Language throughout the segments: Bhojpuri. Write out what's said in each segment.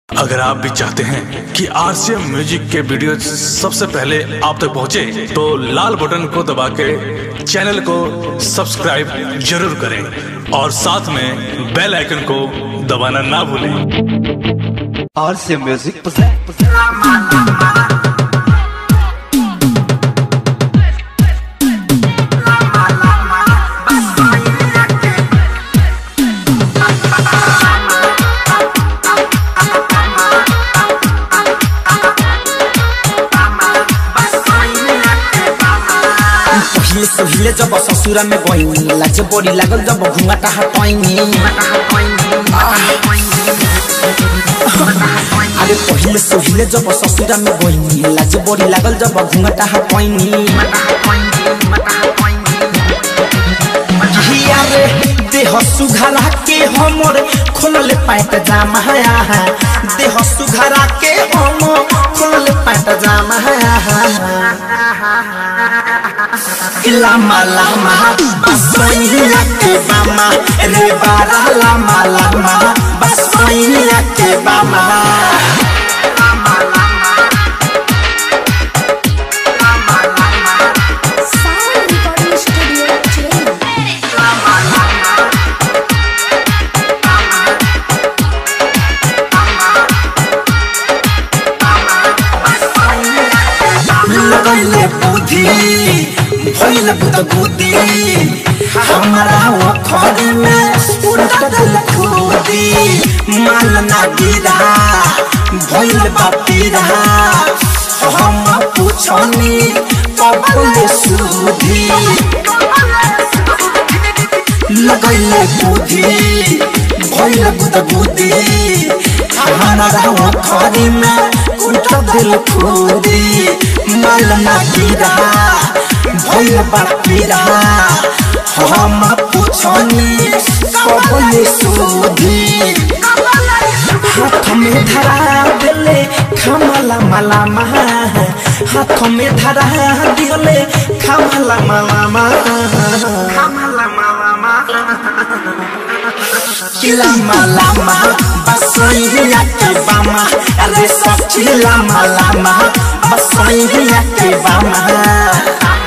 अगर आप भी चाहते हैं कि आरसीएम म्यूजिक के वीडियो सबसे पहले आप तक पहुंचे, तो लाल बटन को दबा के चैनल को सब्सक्राइब जरूर करें और साथ में बेल आइकन को दबाना ना भूलें और से म्यूजिक पसंद पहिले सोहिले जब ससुरा में गइनी लाज बड़ी लागल जब घुंघाटा हटैनी अरे पहिले सोहिले जब ससुरा में गइनी लाज बड़ी लागल जब घुंघाटा हटैनी हिया रे देह सुघरा के हमर खोलले पैंट जामा है देह सुघरा के हम खोलले पैंट जामा है lama lama basainya ke bama re bara lama lama basainya ke bama Sound Recording Studio Chennai. लगैले बुद्धि भइल बुत बुद्धि हमारा वो खड़ी में उल्टा दिल खुदी माल ना गिरा भइल बापीरा हम पूछनी कबल सुधी लगैले बुद्धि भइल बुत बुद्धि हमारा वो खड़ी में उल्टा दिल खुदी माल ना गिरा भइल बापीरा हम पूछनी कबल सुधी हाथ में धरा दिले खमला मला महा हाथ में धरा दिले खमला मला महा lama lama basainya ke bama ale sachi lama lama basainya ke bama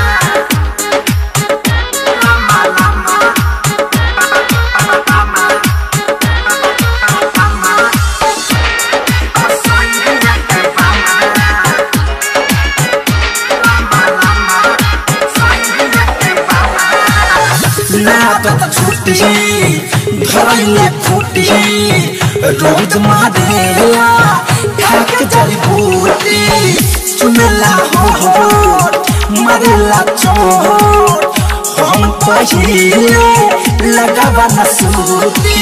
ना तो छुट्टी धरैले फुटी रोज मारेला खाक जड़ी बूटी चुनला हो हो मरेला चोट हम पहिले लगावा न सूती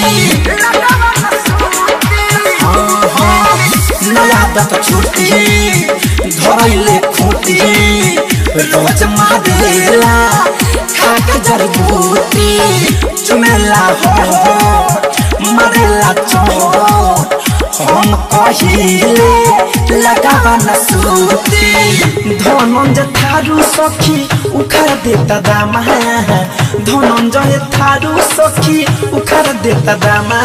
नया दत छुट्टी धरैले फुटी रोज मारेला खाक जड़ी बूटी चुमेला हो मरेला चोट हम कहिले लगावा न सूती धनंजय थारू सखी उखाड़ देता दामा धनंजय थारू सखी उखाड़ देता दामा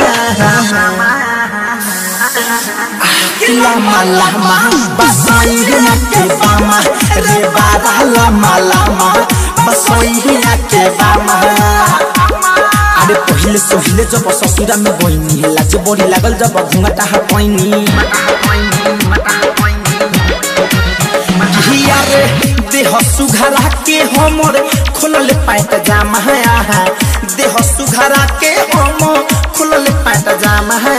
lama lama basainya ke bama re bara lama lama basainya ke bama अरे पहिले सोहिले जब ससुरा में गइनी लाज बड़ी लागल जब घुंघटा हटैनी हिया रे देह सुघरा के हमर खोलले पैंट जामा है देह सुघरा के हम खोलले पैंट जामा है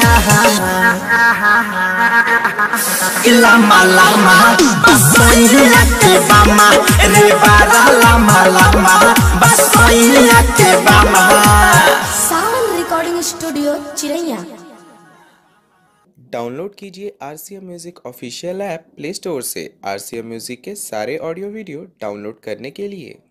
lama lama basainya ke bama re bara lama lama basainya ke bama Sound Recording Studio Chiraiya. Download कीजिए R C M music official app play store से आर सी एम म्यूज़िक के सारे ऑडियो वीडियो डाउनलोड करने के लिए